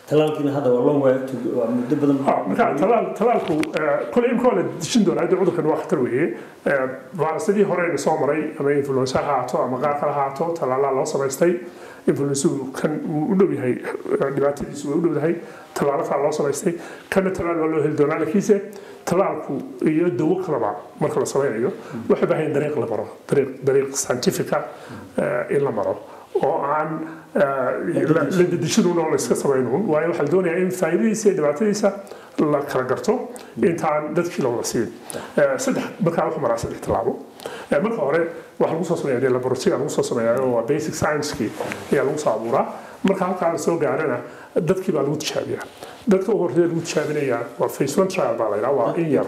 talaalkiina hadda waa long way to waa muddo badan marka talaal talaalku kole imka waa la dishin doonaa hadda cudurkan waa khatar weeye fayrasyadii horeyna soo maray ama influenza ha haato ama qaar kale ha haato talaalaa loo samaystay influensuhu kan wuu u dhow yahay dhibaatadiisu way u dhow yahay talaalo kale loo samaystay kana talaal waa loo heli doonaa laakiinse talaalku iyo dawo kalaba marka la samaynayo waxay baahan dariiq la maro dariiq dariiq scientifica in la maro oo aan la dedejinun oo la iska samaynuun waayo waxaa la doonayaa in faa'iidadiisa iyo dhibaatadiisa la kala garto intaan dadkii loola siin saddex markaa wuxuu maraa saddex tallaabo marka hore waxaa lagu soo sameeyaa laboratory lagu soo sameeyaa oo waa basic science-kii ayaa lagu soo abuuraa marka halkaa la soo gaarana dadkii baa lagu tijaabiyaa dadka u horreeya lagu tijaabinayaa waa face one trial baa la yidhaha waa in yar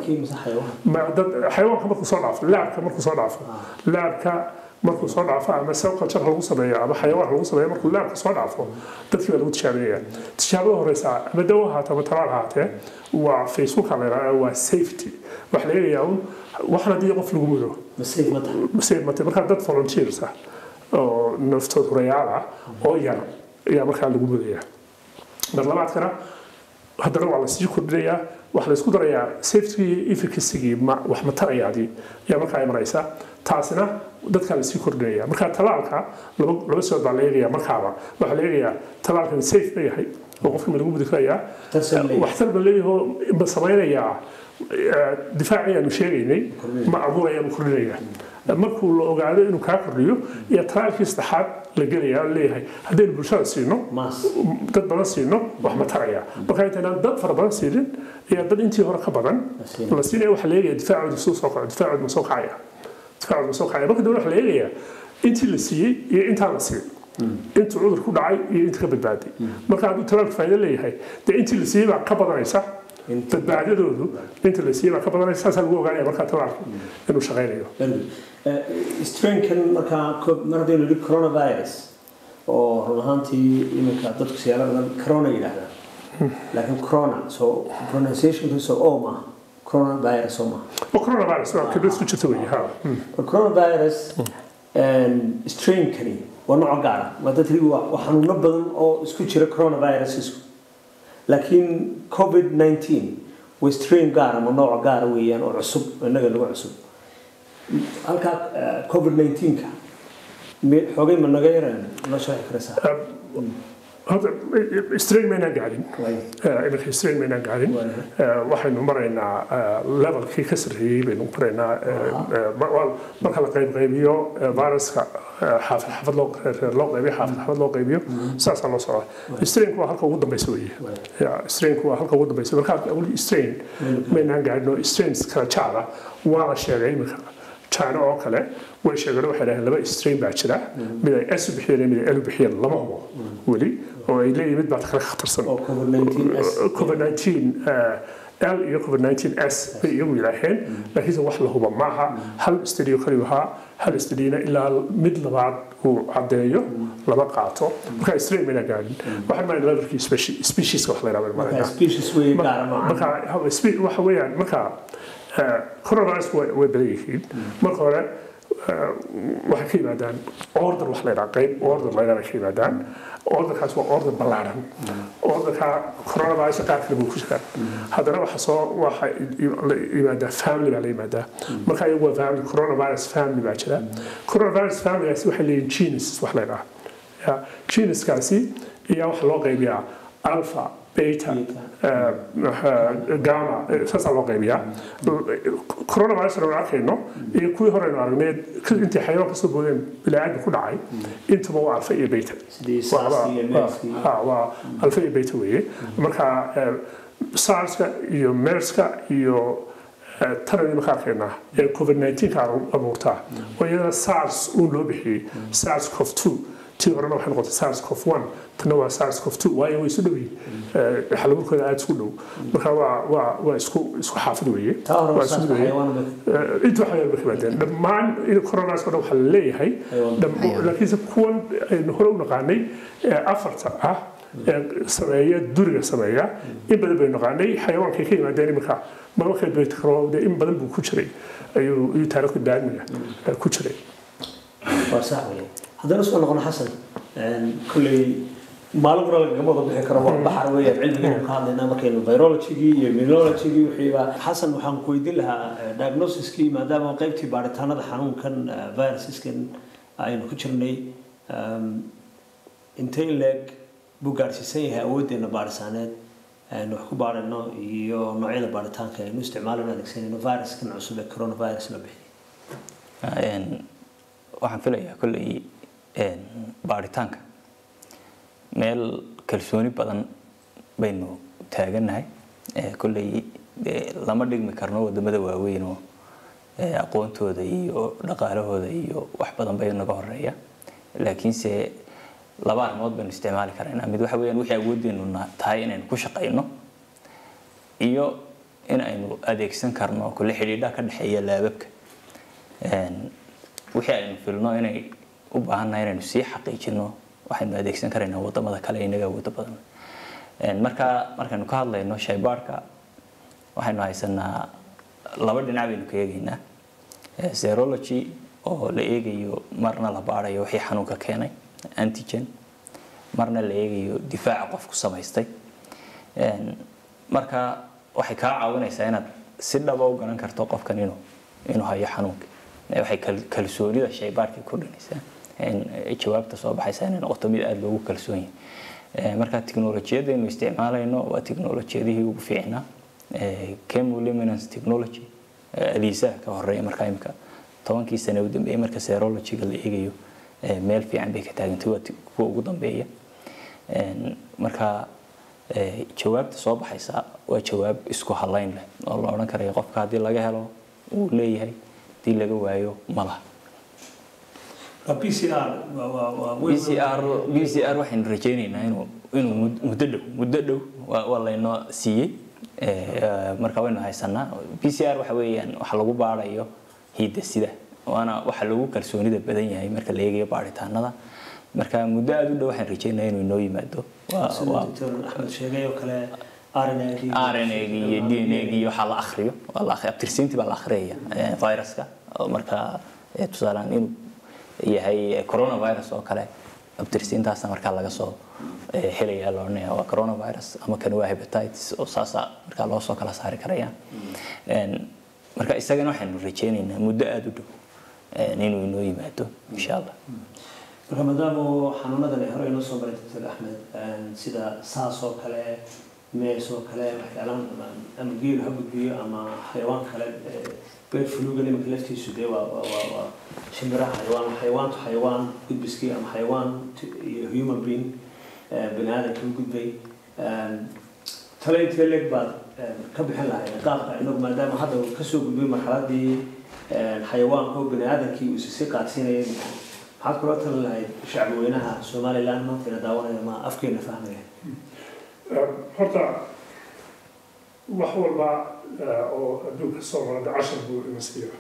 xayawaanka markuu soo dhaafo laabka markuu soo dhaafo laabka markuu soo dhaafo ama cell culture lagu sameeyo ama xayawaan lagu sameeyo markuu laabka soo dhaafo dadkii baa lagu tijaabinaya tijaabada horeysa ama dawo ahaatee ama talaal ahaatee waa facebooka la yidhaha waa safety waxa la eegayaa un waxan haddii qof lagu mudo safe mate markaa dad volunteers ah oo naftood hurayaal ah oo yar ayaa markaa lagu mudaya mar labaadkana haddana waa lasii kordhinayaa waxaa la isku darayaa safety iyo efficacygii wax matarayaadii ayaa markaa imanaysa taasina dadkaa lasii kordhinaya marka talaalka laba sood baa la eegaya markaaba waxaa la eegayaa talaalkan safe ma yahay oo qofka ma lagu mudi karayaa waxtar ba leeyahoo ma samaynayaa difaacii aanu sheegaynay ma abuuraya ma kordhinaya markuu la ogaado inuu kaa kordhiyo iyo talaalkii saddexaad la gelaya leeyahay haddaynu bulshada siino dad badan siino wax ma taraya marka intaynaan dad fara badan siinin iyo dad intii hore ka badan la siinaya waxaa la eegaya difaacooda suu soo kaco difaacooda ma soo kacaya difaacooda ma soo kacaya marka dawla waxaa la eegayaa intii la siiyey iyo intaan la siin intuu cudur ku dhacay iyo inta ka badbaaday marka hadduu talaalku faa'iido leeyahay dee intii la siiyey baa ka badanaysa badbaadadoodu inta la siiyey baa ka badanaysa saasaa lagu ogaanaya markaa talaalku inuu shaqaynayo strainkan markaa mar haddaynu nidhi coronavirus oo run ahaantii iminka dadku siyaalo badan corona yidhaahdaan laakiin corona so pronunciationkiisa oo maaha coronavirus oo maaha coronavirus waa khibrad ku jirta weeye ha coronavirus strainkani waa nooc gaara waa dad waa xanuuno badan oo isku jira coronavirusisku laakiin covid 19 waa strain gaar ama nooc gaara weeyaan oo cusub innaga nagu cusub halkaa covid 19ka xoogay ma naga yaraan noo sharxi karaysaa hadda strain maynaan gaadhin iminka strain maynaan gaadhin waxaynu maraynaa levelkii ka sarreeyey baynu maraynaa marka la qaybqaybiyo viruska xaafad xaafad loo loo qaybiyo xaafad xaafad loo qaybiyo saasaa loo socda strainku waa halka ugu dambeysa weeye strainku waa halka ugu dambeysa marka weli strain maynaan gaadhin oo strains kala jaada waa la sheegay iminka china oo kale way sheegeen waxay dhaheen laba strain baa jira mid ay s u bixiyeen mid ay l u bixiyeen lama hubo weli oo ay leeyihin mid baa kale khatarsan covid 19 l iyo covid 19 s bay iyagu yidhaaheen laakiinse wax la huba maaha hal studio kaliyu ahaa hal studiyona ilaa mid labaad uu caddeeyo lama qaato marka strain mayna gaadhin waxaan maayna levelkii specieska wax la yidhahdo marka waxa weeyaan marka coronavirus way badan yihiin marka hore waxay ka yimaadaan order wax la yidhaha qayb order la yidhaha ka yimaadaan orderkaas waa order ballaaran orderka coronavirus qaar kale buu ku jiraa haddana waxa soo waxa la yimaadaa family baa la yimaadaa marka iyagu waa family coronavirus family baa jira coronavirus familygaasi waxay leeyihin genus wax la yidhaha genuskaasi ayaa waxa loo qaybiyaa alpha beta gama saasaa loo qaybiyaa coronavirus aynu arkayno iyo kuwii hore aynu aragnay intay xayawaan kasoo boodeen bilaaadmi ku dhacay intaba waa alfa iyo beta waa alfa iyo beta weeye marka sarska iyo merska iyo tanani marka arkaynaa ee covid 19 ka abuurtaa oo iyadana sars uun loo bixiyey sars cov 2 tii horena waxay noqotay sars cov 1 tana waa sars cov 2 waayo way isu dhow yihiin xalaburkooda aada isku dhow marka waa waa waa isku isku xaafid weeye waa isku mid weeye inta waxaa yarba kabaadeen dhammaan coronavirus oo dhan waxaa la leeyahay laakiinse kuwan aynu hore u naqaanay afarta ah ee sameeya duriga sameeya in badan baynu naqaanay xayawaankay ka yimaadeen iminka marmarkeed bay takrowde in badan buu ku jiray ayuu ayuu taariikhda daadmiga ku jiray waa sax weye haddana soo noqono xasan kolley maalin qura lagagama wada bixi karo waa baxar weeyaan cilmigaynu ka hadlaynaa markaynu virologigii iyo immunologigii wixiiba xasan waxaan ku weydiin lahaa diagnosiskii maadaama qaybtii baaritaanada xanuunkan virusiskan aynu ku jirnay intay leeg buu gaadhsiisan yahay awooddeena baarisaaneed aynu wax ku baarino iyo noocyada baaritaanka aynu isticmaalano adeegsanayno viruskan cusub ee coronavirus la bixiyay waxaan filayaa kolley baaritaanka meel kalsooni badan baynu taagannahay kolley lama dhigmi karno wadamada waaweyn oo aqoontooda iyo dhaqaalahooda iyo wax badan bay naga horeeya laakiinse laba arrimood baynu isticmaali karaynaa mid waxa weyaan wixii awooddeenu tahay inaynu ku shaqayno iyo in aynu adeegsan karno kule xidhiidhaha ka dhexeeya laababka wixii aynu filno inay u baahannahay inaynu sii xaqiijino waxaynu adeegsan karaynaa wadamada kale inaga awoodo badan marka markaynu ka hadlayno shaybaarhka waxaynu haysanaa laba dhinac baynu ka eegaynaa serology oo la eegayo marna la baarayo wixii xanuunka keenay antigen marna la eegayo difaaca qofku samaystay marka waxay kaa caawinaysaa inaad si dhaba u garan karto qofkan inuu inuu hayo xanuunka waxay kalsoonida shaybaarhkay kordhinaysaa jawaabta soo baxaysa inay noqoto mid aada loogu kalsoon yahay marka tiknolojiyadaynu isticmaalayno waa tiknolojiyadihii ugu fiicnaa chemoluminance technology aliisaha ka horeeya markaa imika tobankii sane u dambeeyay marka serologyga la eegayo meel fiican bay ka taagantay waa kuwa ugu dambeeya marka jawaabta soo baxaysa waa jawaab isku halayn leh oo la odhan karayo qofka haddii laga helo uu leeyahay haddii laga waayo ma laha bcr bcr waxaynu rajaynaynaa inuu inuu muddo dhow muddo dhow waa laynoo siiyey marka waynu haysanaa bcr waxa weeyaan waxa lagu baarayo hiidasida waana waxa lagu kalsoonida badan yahay marka la eegayo baaritaanada marka muddo aada u dhow waxaan rajaynaya inuu inoo yimaado axmed sheegay oo kale rnag iyo d n g iyo waxaa la akriyo abtirsiintii baa la akhriyaya viruska marka tusaalaan inuu yahay coronavirus oo kale abtirsiintaasna markaa laga soo helaya la odhanaya waa coronavirus ama kan waa hepatitis oo saasa markaa loo soo kala saari karaya marka isagana waxaynu rajaynaynaa muddo aada u dhow inuu inoo yimaado insha allah marka maadaama xanuunadan ay hore inoo soo maray doctor axmed sida saas oo kale mees oo kale waxyaalaan ama geelu ha gudbiyo ama xayawaan kale beer fuluga nimanka laftiisu dee waa waa waa shimbiraha xayawaan xayawaantu xayawaan gudbiskii ama xayawaan iyo human being bani aadamka u gudbay tale intee leeg baad ka bixin lahayd qaabka inagu maadaama hadda uu kasoo gudbay marxaladii xayawaanka oo bani aadamkii uu isi sii qaadsiinayay maxaad kula tali lahayd shacbweynaha somaliland maantayna daawanaya ma afkeena fahmaya horta wax walba oo adduunka soo marada cashar buu ina siiya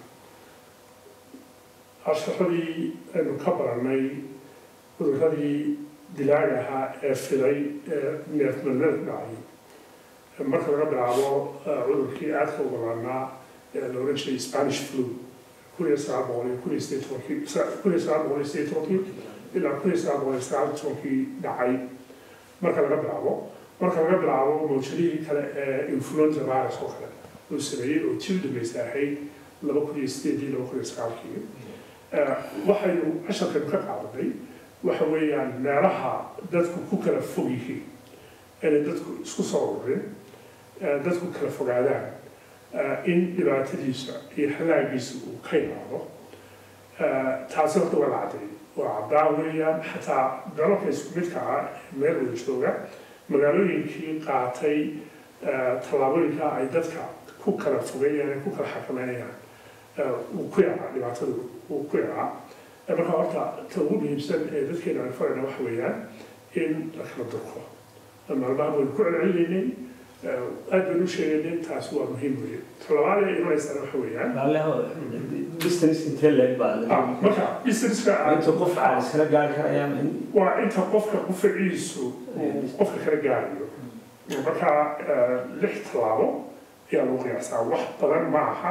casharadii aynu ka baranay cuduradii dilaaga ahaa ee filay ee neefmalmeed dhacay marka laga bilaabo cudurkii aadka u banaanaa ee la oran jiray spanish flu kun iyo sagaal boqol iyo kun iyo sideed tobankii kun iyo sagaal boqol iyo sideed tobankii ilaa kun iyo sagaal boqol iyo sagaal tobankii dhacay marka laga bilaabo marka laga bilaabo mawjadihii kale ee influenza virus oo kale uu sameeyey oo tii u dambeysay ahayd laba kun iyo sideedii laba kun iyo sagaalkii waxaynu casharkan ka qaadanay waxa weeyaan meelaha dadku ku kala fog yihiin inay dadku isku soo ururin dadku kala fogaadaan in dhibaatadiisa iyo halaagiisa uu ka imaado taasi horta waa la caddeeyay waa caddaa weeyaan xataa dalalka isku midka ah meel wada jooga magaalooyinkii qaatay tallaabooyinka ay dadka ku kala fogeeyaan ay ku kala xakameynayaan uu ku yaraa dhibaatadu uu ku yaraa marka horta ta ugu muhiimsan ee dadkeena aan farayna waxa weeyaan in la kala durko maalmaha waynu ku celcelinaynay aad baynu u sheegaynay taasi waa muhiim weeye talabaad ee imanaysana waxa weeyaan distance intee leeg baa marka businesska inta qof aan iskala gaari karaya waa inta qofka qufaciisu uu qofka kala gaarayo marka lix tallaabo ayaa lagu qiyaasaa wax badan ma aha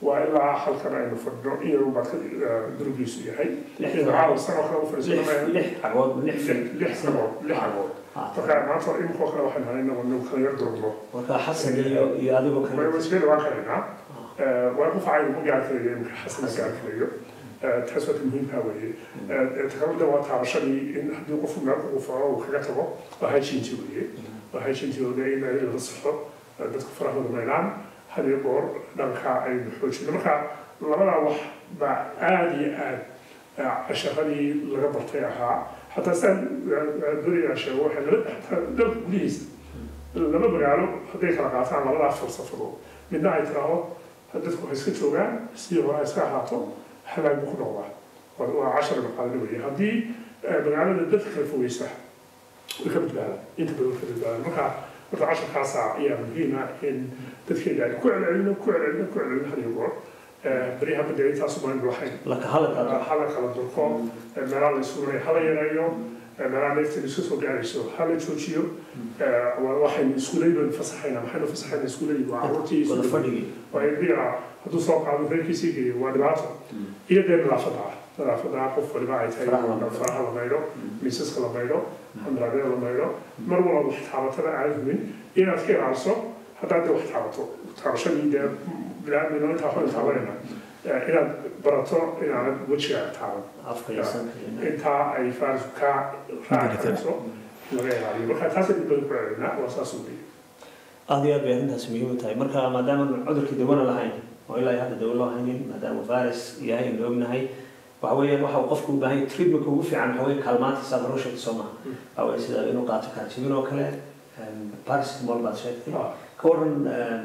waa ilaa halkan aynu fadhino in yar baad ka durugiisu yahay Lix iyadoo caawa sano kale u fadhiisanaya lix cagood lix fil lix sanood lix cagood marka maanta imikoo kale waxaan hahay inagoo kala yar durugno marka xasan iyo iyo adigoo kale wasiirada waan karaynaa waa ku facay ugu gaar karayo imika xasan gaar karayo taas waa ta muhiimka weeye takalada waa taabashadii in haddii qofku meel ku faco uu kaga tago waa hygienty weeye waa hygienty-ooda in laga saxo dadku farahooda maydhaan had iyo goor dhanka aynu xoojino marka labadaa wax baa aada iyo aad casharadii laga bartay ahaa xataa sidaan doriyaa sheego waxay laba dalka gudihiisa laba magaalo hadday kala qaataan labadaa falsafadood midna ay tiraahdo dadku waxay iska joogaan sidii hore ay iska ahaato halaag buu ku noqdaa waa cashar maqaalada weeye haddii magaalada dadka kala fogeysa way ka badbaadaan inta badan way ka badbaadaan marka marka casharkaasa ayaa muhiima in dadkeeda ay ku celcelino ku celcelino ku celcelino had iyo goor beryaha badda intaasu baan lahayn laka hadalka hala kala durko meelaha la isugunay hala yareeyo meelaha neefteeda iska soo gaarayso hala joojiyo waxaynu iskuuladii baynu fasaxayna maxaynu fasaxayna iskuuladii waa carruurtii wada fadhigii waa ilmiga hadduu soo qaado reerkiisii geeyo waa dhibaato iyo dee nadaafadda ah nadaafadda qof waliba ay tahay faraha la maydho miisaska la maydho hamdraabyada la maydho mar walba wax taabatada aan humin inaad ka ilaaliso haddaad dee wax taabato taabashadii dee bilaadmino intaa hore taabanayna inaad barato inaanad wejigaaga taaban afka iyo sanka iyo intaa ay faarisku kaa raaci karayso laga ilaaliyo marka taasay dib badan ku celinaa waa saas u weeye aada iyo aad bay arrintaas muhiim u tahay marka maadaama cudurkii dawona lahayn oo ilaa hadda dawo loo haynin maadaama virus yahay aynu ognahay waxa weeyaan waxa uu qofku u baahan yahay treatmentka ugu fiican waxa weeye kaalmaantiisa aad hore u sheegtay soo maaha waxa weeye sida inuu qaato kaarjibin oo kale paracetamol baad sheegtay ka waran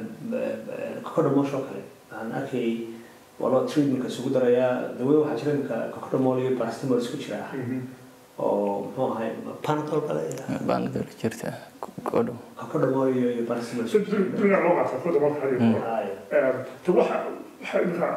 kokodamosh oo kale aan arkayay waa loo treatmentka isugu darayaa dawo waxaa jira imika kokodamol iyo paracetamol isku jira ah oo muxuu ahay panadol baa la yidhaha baanadol jirta kodho kokodamol iyo iyo paracetamol isku jira duniga loo qaata kuda marka hadi goor Haya. de waxa waxa imika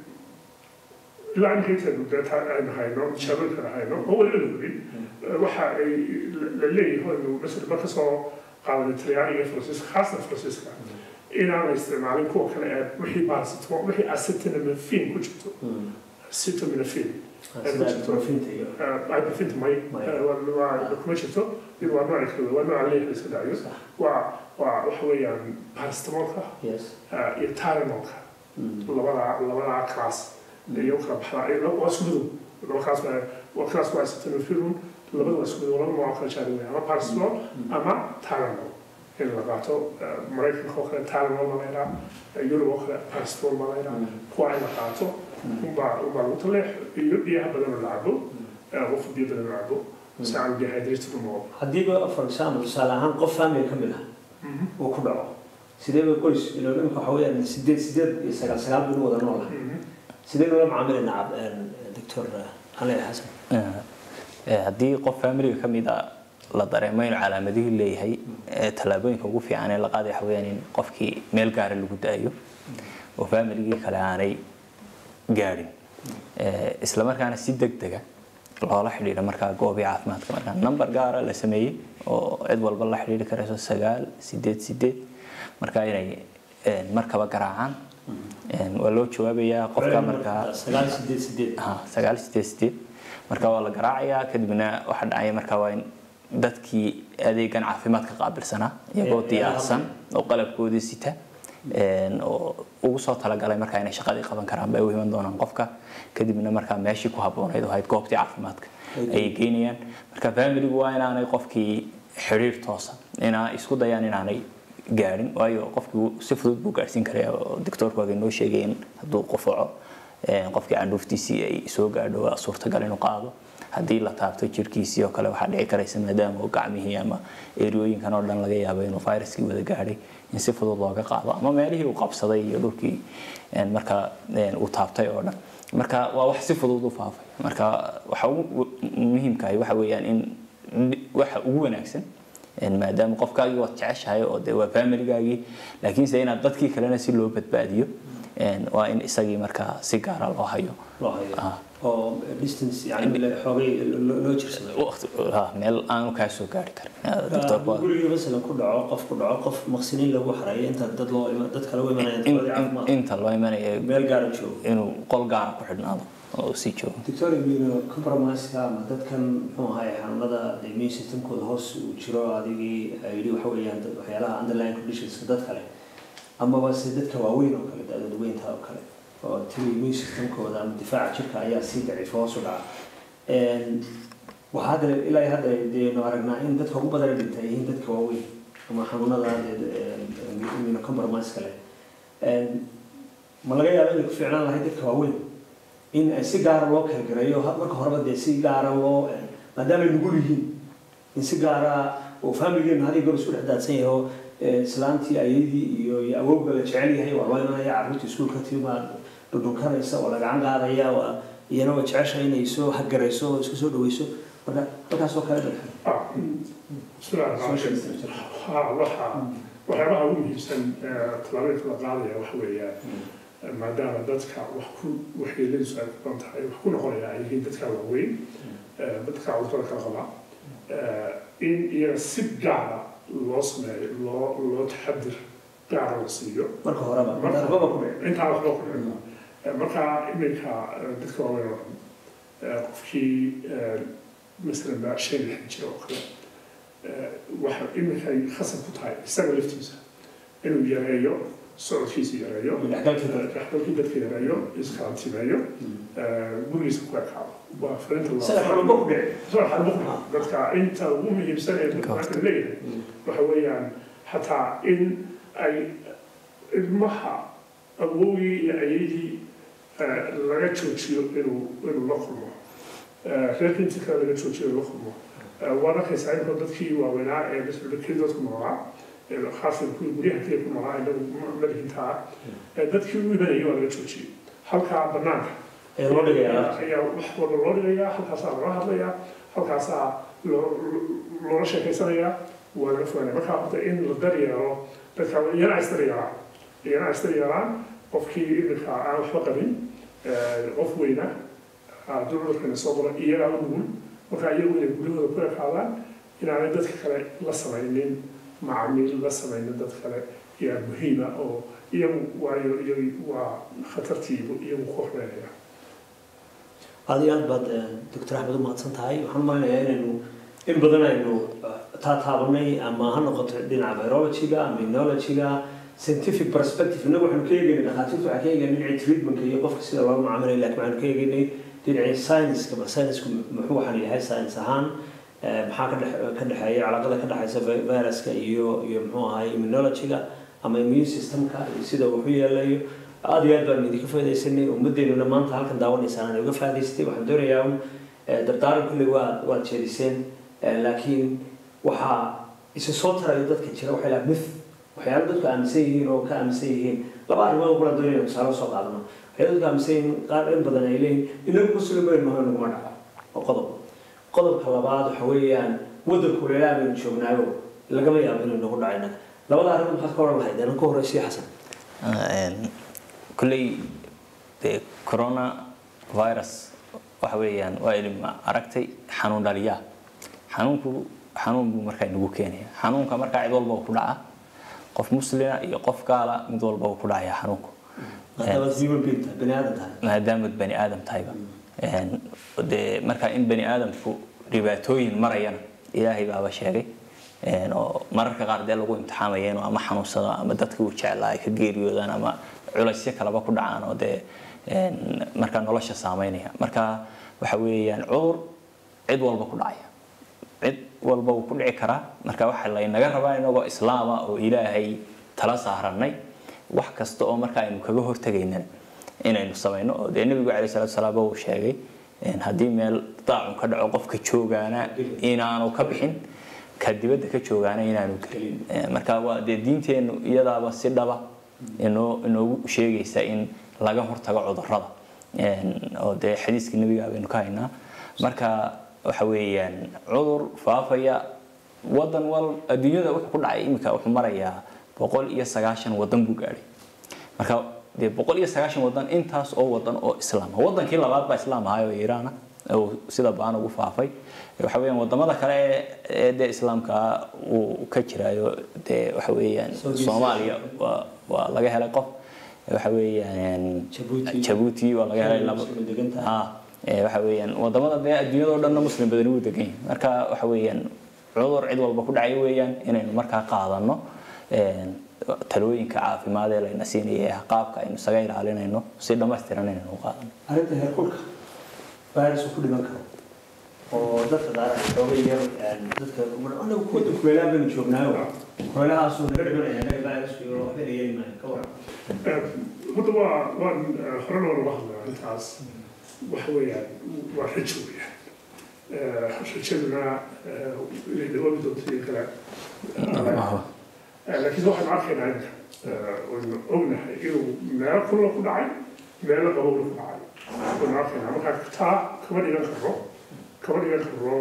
ilaa imika intaynu dee taa aynu hayno jaabooyinkana hayno oo weliba la weli waxa ay la leeyahay aynu masala marka soo qaadanay talyaaniga iyo faransiiska khaasatan faransiiska inaan la isticmaalin kuwa kale ee wixii paracetamol wixii acetaminophen ku jirto Mm. acetaminophen sida ibuprofinta iyo ibuprofen may waa kuma jirto mid waa nooc kale waa nooca leeyahay iska dayo waa waa waxa weeyaan paracetamolka yes iyo tylenolka Mm. labada labada class iyo kala baxda waa isku midow laba class waa waa class waa acetaminophen labada waa isku midow laba nooc kala jaarin weeyaan ama paracetamol ama tylenol in la qaato maraykanka oo kale tylenol ma la yidhaha yurub oo kale paracetamol ma la yidhaha kuwa in la qaato unbaa unbaa lagu taleex iyo biyaha badan oo la cabo qofka biyo badan oo cabo si aan dehydrated u noqon haddiiba for example tusaale ahaan qof family ka mid ah uu ku dhaco sidee bay qoys ilo imika waxa weeyaan sideed sideed iyo sagaal sagaal baynu wada nool ah sidee loola macaamilaynaa doctor xale xasan haddii qof familiga ka mid a la dareemo inuu calaamadihii leeyahay ee tallaabooyinka ugu fiican ee la qaaday waxa weeyaan in qofkii meel gaara lagu daayo oo familigii kale aanay gaadhin isla markaana si degdega loola xidhiidha markaa goobii caafimaadka markaa number gaara la sameeyey oo cid walba la xidhiidhi karayso sagaal sideed sideed markaa inay markaba garaacaan waa loo jawaabayaa qofka markaa sagaal sideed sideed ha sagaal sideed sideed marka waa la garaacayaa kadibna waxa dhacaya markaa waa in dadkii adeegan caafimaadka qaabilsanaa iyagoo diyaarsan oo qalabkoodii sita oo ugu soo talagalay markaa inay shaqadii qaban karaan bay u iman doonaan qofka kadibna markaa meeshii ku habboonayd oo ahayd goobtii caafimaadka ayay geynayaan marka familigu waa inaanay qofkii xidhiir toosa inaa isku dayaan inaanay gaadhin waayo qofkii si fudud buu gaadhsiin karaya oo doctoorku waa noo sheegay in hadduu qufaco qofkii candhuuftiisii ay soo gaadho waa suurtagal inuu qaado haddii la taabto jirkiisii oo kale waxaa dhici karaysa maadaama uu gacmihii ama eriyooyinkan oo dhan laga yaabo inuu viruskii wada gaadhay in si fudud looga qaado ama meelihii uu qabsaday iyo dhulkii markaa uu taabtay oo dhan marka waa wax si fudud u faafay marka waxa ugu muhiimkahay waxa weeyaan in waxa ugu wanaagsan maadaama qofkaagii waad jeceshahay oo de waa familigaagii laakiinse inaad dadkii kalena si loo badbaadiyo waa in isagii markaa si gaara loo hayo loo hayo oo distance yani xoogay loo loo jirsado waqti ha, meel aanu kaa soo gaari karin doctorku waa- guriga masalan ku dhaco qof ku dhaco qof maqsiniin lagu xareeyo inta dad loo ima- dad kale u imanayaan in- dadkoodii in- caafimaad inta loo imanaya meel gaara joogo inuu qol gaara ku xidhnaado oo sii joogo doctor immuno compromiseka ama dadkan muxuu ahaay xanuunada immune systemkooda hoos uu jiro adigii yidhi waxa weeyaan dad- waxyaalaha underlying conditionska dad kale amaba se dadka waaweyn oo kale da-dooda weynta oo kale oo tiri immune systemkooda ama difaaca jirka ayaa sii daciifa hoos u dhaca Een, waxaa hadda ilaa iyo hadda deenu aragnaa in dadka ugu badan ee dhinta ay yihiin dadka waaweyn ama xanuunada immune compromise kale Een, ma laga yaaba inay ku fiicnaan lahayd dadka waaweyn in ay si gaara loo kalgareeyo ha- marka horeba dee si gaara loo maadaama ay nugul yihiin in si gaara oo familigeenu hadii goor isku dhex daadsan yahay oo eh, islaantii ayadii iyo iyo awowga la jecel yahay waa loo imanaya carruurtii iskuulka timaa dhudhunkanaysa oo la gacan qaadaya waa iyana waa jecesha inay soo hagarayso oo isku soo dhaweyso marka halkaasoo kale dadka Ah, bismillahi rahmaani rahiim. Ha, waxa waxyaabaha ugu muhiimsan ee tallaabooyinka la qaadaya waxa weeyaan maadaama dadka wax ku waxyeeladiisu ay ku badan tahay wax ku noqonaya ay yihiin dadka waaweyn ee dadka cudurrada kala qaba ee, in iyaga si gaara loo sameeyo loo loo taxadir gaara la siiyo marka horeba darbaba ku dhici intaa waxba ku dhicin marka iminka eh, dadka waaweyn oo dhan eh, qofkii eh, masalan baa shan iyo lixdan jira oo kale eh, waxa iminka ay khasab ku tahay isaga laftiisa inuu yareeyo socodkiisa yareeyo dhexgalkii dadka. dhexgalkii dadka yareeyo iskarantimeeyo eh, gurigiisa ku ekaado waa fariinta loo- sida xanuunba ku dhici soo xarbo ku dhaca. dadka inta ugu muhiimsan ee dadka marka leeyahay waxa weeyaan xataa in ay ilmaha awowgii iyo ayadii eh, laga joojiyo inuu inuu la kulmo Eh, reerka intii kale laga joojiyo inuu la kulmo Eh, waan arkaysaa inkoo dadkii waaweynaa ee masala kelidood ku noolaa ee khaasan kuwii guryaha keliya ku noolaa inagu madaxintaa dadkii u imanayay waa laga joojiyey halkaa banaanka ee loo dhigayaa ayaa wax walba loo dhigayaa halkaasaa laga hadlayaa halkaasaa loo- loola sheekaysanayaa waa laga fogaanaya marka horta in la daryeelo dadka iyana is daryeelaan iyana is daryeelaan qofkii iminka aan waxba qabin eh, qof weyna hadduu cudurkani soo galo iyagaa u nugul marka iyagu inay guryahooda ku ekaadaan inaanay dadka kale la samaynin macaamiil la samaynin dad kale yaa muhiima oo iyagu waayo iyagu waa khatartiibu iyagu ku horreynaya aad iyo aad baad doctor axmed u mahadsan tahay waxaan u maleynayaa inaynu in badan aynu taataabanay ama ha noqoto dhinaca virologyga ama immunologyga scientific perspective innagu waxaanu ka eegaynay dhakhaatiirtu waxay ka eegaynay dhinacii treatmentka iyo qofka sida loola macaamilay laakiin waxaanu ka eegaynay dhinacii science-ka bal science-ku muxuu waxaan yahay science ahaan eh, maxaa ka dhex- ka dhexeeya calaaqada ka dhexaysa vi- viruska iyo iyo muxuu ahay immunologyga ama immune systemka iyo sida uu waxu yeelayo aad iyo aad baan idinka faa'idaysanay ummaddeennuna maanta halkan daawanaysaan aan uga faa'idaystay waxaan doonayaa un eh, dardaaran kulley waad waad jeediseen eh, laakiin waxaa isa soo tarayo dadka jira waxay lahaa myth waxyaalo dadku aaminsan yihiin oo ka aaminsan yihiin laba arrimood kulan doonayna tusaale soo qaadano waxyaalo dadku aaminsan yihiin qaar in badan ay leeyihin inagu muslim baynu nahay naguma dhaco oo qodob qodobka labaad waxa weeyaan waddanku leelaa baynu joognaayo lagama yaabo inuu nagu dhaco innaga labada arrimood maxaad ka odhan lahayd anaan ka horreysay xasan kulley dee corona virus waxa weeyaan waa ilma aragtay xanuun dhaliyaa xanuunku xanuun buu markaa inagu keenaya xanuunka markaa cid walba uu ku dhaca qof muslina iyo qof gaala mid walba uu ku dhacaya xanuunku maadaama human being tahay bani aadan tahay maadaamad bani aadam tahayba Een, dee marka in bani aadamku dhibaatooyin marayana ilaahay baaba sheegay Een, oo mararka qaar dee lagu imtixaamaya inuu ama xanuunsado ama dadkii uu jeclaa ay ka geeriyoodaan ama culaysyo kaleba ku dhacaan oo dee een, markaa nolosha saameynaya marka waxa weeyaan cudur cid walba ku dhacaya cid walba wuu ku dhici karaa marka waxa laynaga rabaa inagoo islaama oo ilaahay tala saaranay wax kasta oo marka aynu kaga hortagaynana inaynu samayno oo dee nebigu caleyhi salaatu salaam uu sheegay in haddii meel daacun ka dhaco qofka joogaana inaanu ka bixin ka dibadda ka joogaana inaanu gelin Eh, marka waa dee diinteennu iyadaaba si dhaba inoo inoogu sheegaysa in laga hortago cudurrada Een, oo dee xadiiskii nebiga baynu ka haynaa marka waxa weeyaan cudur faafaya wadan wal adduunyada wuxuu ku dhacay iminka wuxuu marayaa boqol iyo sagaashan wadan buu gaadhay marka dee boqol iyo sagaashan wadan intaas oo wadan oo islaam ah wadankii labaad baa islaam ahay oo iiraan ah oo sida baan ugu faafay waxa weeyaan wadamada kale ee- ee dee islaamka uu ka jiraayo dee waxa weeyaan Saudi soomaaliya waa waa laga helay qof waxa weeyaan Djibouti. jabuuti waa laga helay laba Muslim degan tahay. ha ee waxa weeyaan wadamada dee adduunyada oo dhanna muslim badani wuu degan yahay marka waxa weeyaan cudur cid walba ku dhacay weeyaan inaynu markaa qaadano een, talooyinka caafimaad ee layna siinaya ee qaabka aynu isaga ilaalinayno si dhammaystiran inaynu u qaadano arrinta heerkulka virus uu ku dhiman karo oo dadka qaar ay xooga yar een, dadka anagu kuwada kuleelaha baynu joognaayo kuleelahaasuu naga dhimanaya naga virusku iyo waxba na yeeli maayo ka waran horta waa waan horena waan uga hadlay arrintaas waxa weeyaan waa rajo weeyaan rajaduna inay dawoobi doonto iyo kale laakiin waxaan arkaynaa inka waynu ognahay inuu meelo kulula ku dhacay meelo qabowna ku dhacay waynu arkaynaa marka taa kama dhigan karo kama dhigan karo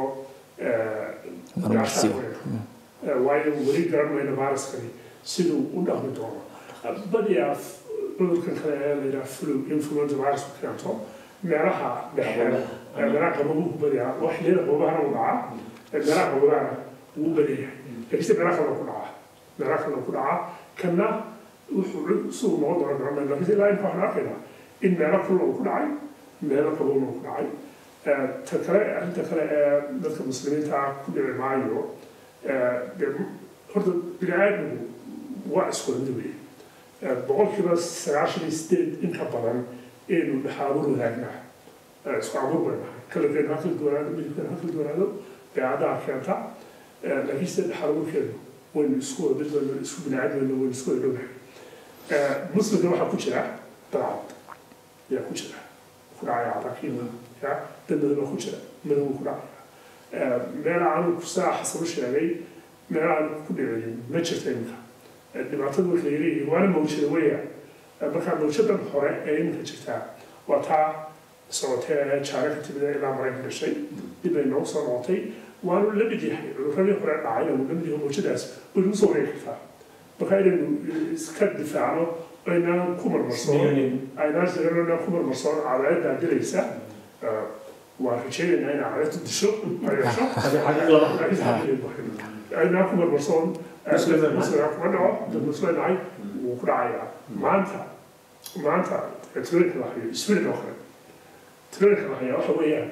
Marmarsiyo. waayo weli garan mayno viruskani siduu u dhaqmi doono badiyaa cudurkan kale ee la yidhaha flu influenza virusku keento meelaha dhexe ee meelaha qabobuhu badiyaa wax xilliyada qabobahana u dhacaa ee meelaha qabobahana wuu badanyahay laakiinse meelaha kale ku dhacaa meelaha kale ku dhacaa kana wuxuu siduu noqon doona garan mayno laakiinse ilaa inta waxaan arkaynaa in meelo kulula uu ku dhacay meelo qabowna uu ku dhacay Eh, ta kale arrinta kale ee dadka muslimiinta ah ku dhici maayo eh, dee horta bini aadmigu waa isku mid weeye Eh, boqolkiiba sagaashan iyo sideed inka badan aynu dhaxaabuur wadaagnaa Eh, isku abuur bay nahay kalarkeenu ha kala duwanaado midabkeenu ha kala duwanaado dabeecadaha keenta Eh, laakiin sida dhaxaabuurkeenu waynu isku wada mid waynu isku bini aadmeynu waynu isku wada dhownahay Eh, muslimka waxaa ku jira dalcad yaa ku jira ku dhacaya cadakiina ya dad badan baa ku jira madow ku dhacaya meela aanu saa xasan u sheegay meela aan ku dhicinin ma jirta iminka dhibaatada marka ay leeyihiin waana mawjada weya marka mawjadan hore ee iminka jirtaa waa taa socotee ee jaare ka timid ee ilaa maraykan dhashay dib ay noogu soo noqotay waanu la mid yahay cuduradii hore dhacayna wuu la mid yahay mawjadaas way nagu soo wareegi kartaa marka inaynu iska difaacno aynaan ku marmarsoon aynaan siganana ku marmarsoon cadaayaddaa dilaysa waan rajeynaynaa inaa cadaayaddu disho ay hesho Hadii xagga laba aynaa ku marmarsoon muslimaa kuma dhaco dad muslinahay wuu ku dhacayaa maanta maanta tirooyinka la hayo sweden oo kale tirooyinka la hayaa waxa weeyaan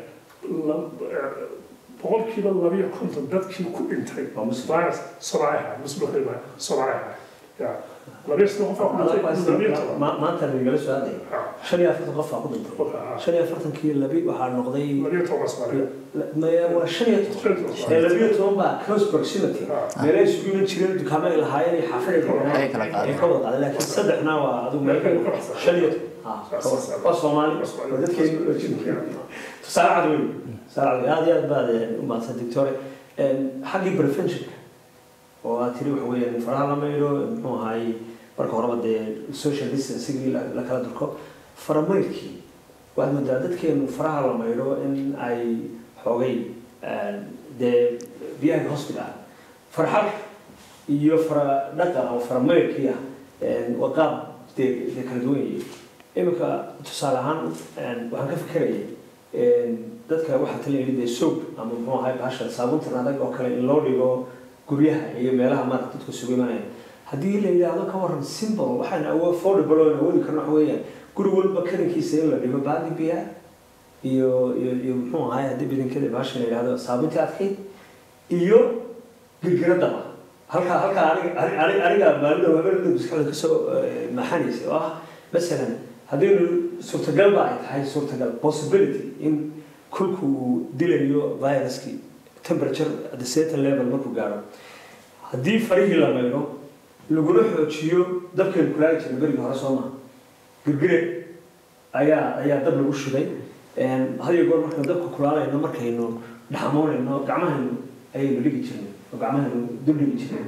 boqolkiiba labiyo konton dadkii ku dhintay Waa muslim. virus soomaaliyah muslimka soomaaliyah ya labiyo soddon qofaa ku dhintay labiyo toban Ma- maanta nagala soo aadaya Ha, shan iyo afartan qof baa ku dhintay qofka, ha. shan iyo afartankii labi waxaa noqday labiyo toban soomaaliya maya waa shan iyo toban shan iyo toban ee soomaaliya labiyo toban baa close proximity Ha. meelay isugu iman jireen dukaamo ay lahaayeen iyo xaafad ay Ay kala deganaa qaadeen. ay ka wada qaadeen laakiin saddexna waa adigu meel Meel ka baxsan. shan iyo toban Ha, ka wada. waa soomaali waa dadkeeni tusaale cad weyn tusaale cad aad iyo aad baad eh, u mahadsan doctore xaggii preventionka oo aad tiri waxa weeyaan faraha la maydho muxuu ahaay marka horeba dee social distancingii la la kala durko faramaydkii waxaad moodaa dadkeenu faraha la maydho in ay xoogay eh, dee biyaha hospital farxad iyo fara dhaqa oo faramaydkii ah eh, waa qaab dee dee kala duwan yihiin iminka tusaale ahaan eh, waxaan ka fikerayay eh, dadka waxaa talayay dee soap ama muxuu ahaay bahasha saabuuntan adag oo kale in loo dhigo guryaha iyo meelaha maarata dadku isugu imanaya haddii la yidhaahdo ka waran simple waxaan awo affordable oo awoodi karno waxa weeyaan guri walba karinkiisa in la dhigo baadi biya iyo iyo iyo muxuu ahaay haddii bidinkada bahasha la yidhaahdo saabuuntii adkayd iyo girgiradaba halkaa halkaa aniga ani- ani- aniga maalida habeenada maskaxda kasoo eh, maxanaysa oo ah masalan haddaynu suurtagalba ay tahay suurtagal possibility in kulku uu dilayo viruskii temperature at the certain level markuu gaaro haddii farihii la maydho laguna xoojiyo dabkaynu kulaagi jirnay berigii hore soo maha girgire ayaa ayaa dab lagu shiday had iyo goor markaynu dabka kulaalayno markaynu dhaxamoonayno gacmahaynu ayaynu dhigi jirnay oo gacmahaynu dul dhigi jirnay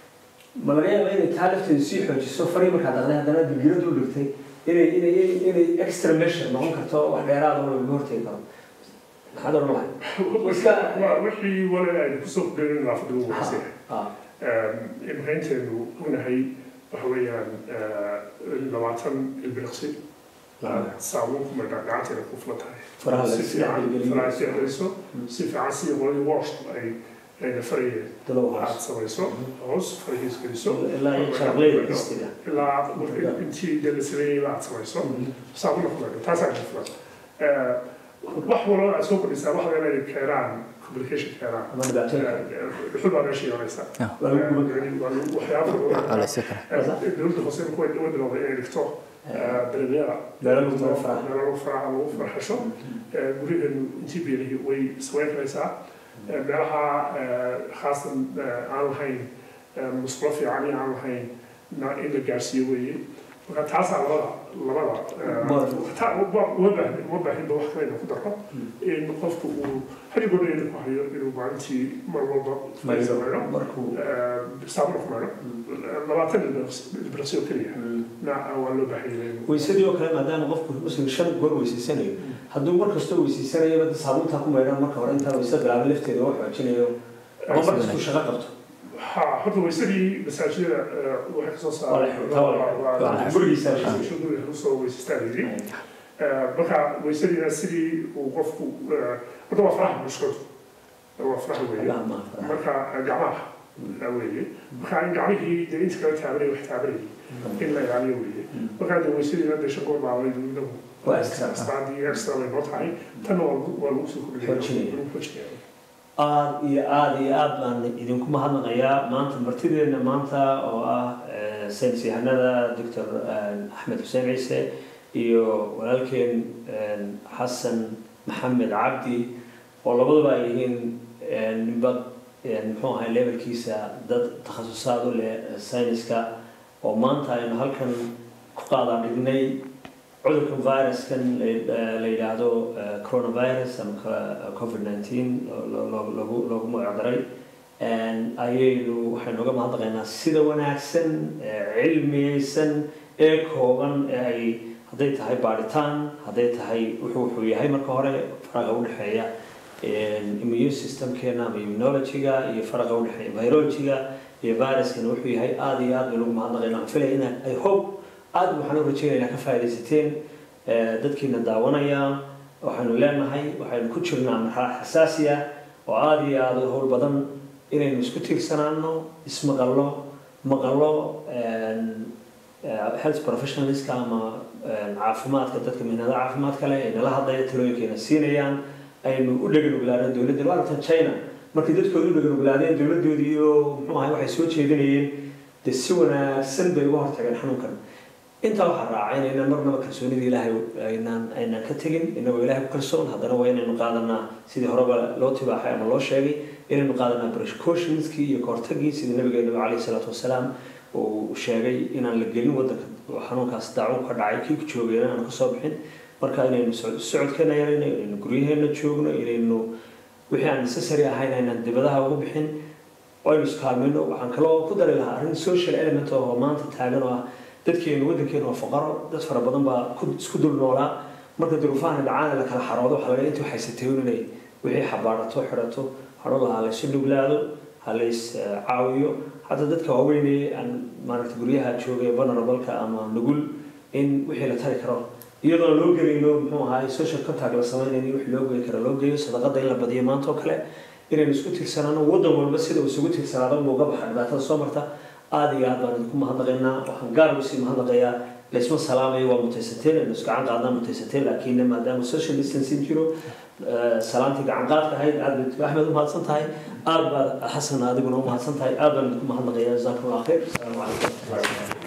ma laga yaaba inay taa lafteedu sii xoojiso farihii markaa dhaqday haddana girgire dul dhigtay inay inay inay extra measure noqon karto wax dheeraad oo lagaga hortegi karo maxaad odhan lahay waa wixii wale aynu kusoo kudhayn nadaafadda ugu wanaagsan Ah, imaqaynteenu ognahay waxa weeyaan labaatan ilbiriqsi saabuun ku maydhaa gacanteeda ku fulan tahay Faraha la si is fiican dhexgeliyo. faraha is dhexgeliso si fiican sidii qoladii wash ay ayna farayeen dalow aad hoos samayso hoos farahiis geliso ilaa iyo sharqleyda istiga ilaa intii dee la sameeyey aad samayso saabuna ku maydho taasaa ka fulan wax walba aad soo kordhisaa waxa laga inay keenaan communication keenaan ama dhibaatooyinka dhuxul baa meesha imanaysa waa lagu guban waxyaaba Culaysi kale. dowladda hoose markuu way bilowday inay dhigto dareemyada Meelo lagu maro faraha. meelo lagu faraha lagu farxasho guryaheenu intii beelihii way samayn karaysaa meelaha khaasan aan lahayn musqulo fiican iyo aan lahayn na in la gaarsiiyo weeye marka taasaa labada labada taa uma baahin uma baahinba wax kale inuu ku daro in qofku uu hadi godhayna ku hayo inuu maalintii mar walba mayro mayro markuu saabuna ku mayro labaatan ilbiraqsi oo keliya na waa loo baahanyay weysadii oo kale maadaama qofku muslim shan goor weysaysanayo hadduu mar kastoo weysaysanayaba dad saabuuntaa ku maydhan marka hore intaa weysada bilaabay lafteeda oo xoojinayo ama mar kastuu shaqo qabto ha horta weysadii masaajidada waxay kasoo Waa la xirtaa, waa la xirtaa. Gurigiisa la xirtaa. saarguriga usoo weysastaa layidhi marka weysadiina sidii uu qofku horta waa faraha mushkadu waa faraha weeye Gacmaha ma faraha. marka gacmaha weeye marka in gacmihii dee inta kala taabanay wax taabanayay in la ilaaliyo weeye markaa dee weysadiina dee shan goor baabay inagu Waa extra. extraadii extra way noo tahay tanna waa lagu- waa lagu soo kordhinaya Xoojinaya. lagu xoojinaya aad iyo aad iyo aad baan idinku mahadnaqayaa maanta martideena maanta oo ah eh, saynis yahanada doctor axmed xuseen ciise iyo walaalkeen eh, xasan maxamed cabdi oo labaduba ay yihiin eh, ninba eh, muxuu ahay levelkiisa dad takhasusaad u leh eh, sayniska oo maanta aynu halkan ku qaadaa dhignay cudurkan viruskan la- la yidhaahdo eh, coronavirus ama ka- covid-19 lo- lo- lagu loogu magacdaray ayaynu waxaynu uga mahadnaqaynaa sida wanaagsan ee cilmiyeysan ee kooban ee ay hadday tahay baadhitaan hadday tahay wuxuu wuxuu yahay marka hore faraqa udhexeeya immune systemkeena ama immunology-ga iyo faraqa udhexeeya virology-ga iyo viruskana wuxuu yahay aada iyo aad baynu uga mahadnaqaynaa waxaan filaya inaan i hope aada waxaan u rajeynaynaa ka faaidaysateen dadkiina daawanaya waxaynu leenahay waxaynu ku jirnaa marxalad xasaasi ah oo aada iyo aada u howl badan inaynu isku tiirsanaano ismaqallo maqallo health professionalska ama caafimaadka dadka mihnada caafimaadka leh ee nala hadlaya talooyinkeena siinayaan aynu u dhegan oglaadeen dowladda waa aragtan china markii dadkooda u dhegan oglaadeen dowladdoodii iyo muxuu ahay waxay soo jeedinayeen dee si wanaagsan bay uga hortageen xanuunkan intaa waxaa raaca inaynaan marnaba kalsoonida ilaahay aynaan aynaan ka tegin inagoo ilaahay ku kalsoon haddana waa inaynu qaadanaa sidii horeba loo tibaaxay ama loo sheegay inaynu qaadanaa precautionskii iyo kahortagii sidii nabigeena calayhi salaatu wasalaam uu sheegay inaan la gelin wadanka oo xanuunkaas daacuun ka dhacay kii ku joogayna aan kasoo bixin marka inaynu socodkeena yarayno inaynu guryaheena joogno inaynu wixii aan necessary ahayn aynaan dibadaha ugu bixin aynu iskaalmayno waxaan kaloo ku dari lahaa arrin social element oo maanta taagan oo ah dadkeenu waddankeenu waa faqaro dad fara badan baa isku dul noolaa marka duruufahan dhacaan la kala xaroodo waxaa laga intii waxay satay inay wixii xabaarato xidhato hadho lahaa laysu dhuglaado ha lays caawiyo hadda dadka waaweynee aan maaragta guryaha joogay vulnerableka ama nugul in wixii la tari karo iyadoon loo gelayno muxuu ahaay social contact la sameynayni wixii loo geyi karo loo geeyo sadaqada in la badiyo maanta oo kale inaynu isku tiirsanaano waddan walba sida uu isugu tiirsanaado uga baxa dhibaatada soo marta aada iyo aad baan idinku mahadnaqaynaa waxaan gaar ugu sii mahadnaqayaa laysma salaamayo waa mutaysateen aynu isgacan qaadnaa mutaysateen laakiin maadaama social distancing jiro salaantii gacan qaadka ahayd aad baad axmed u mahadsan tahay aad baad xasan adiguna u mahadsan tahay aad baan idinku mahadnaqayaa jazakum allah khayr asalaamu calaykum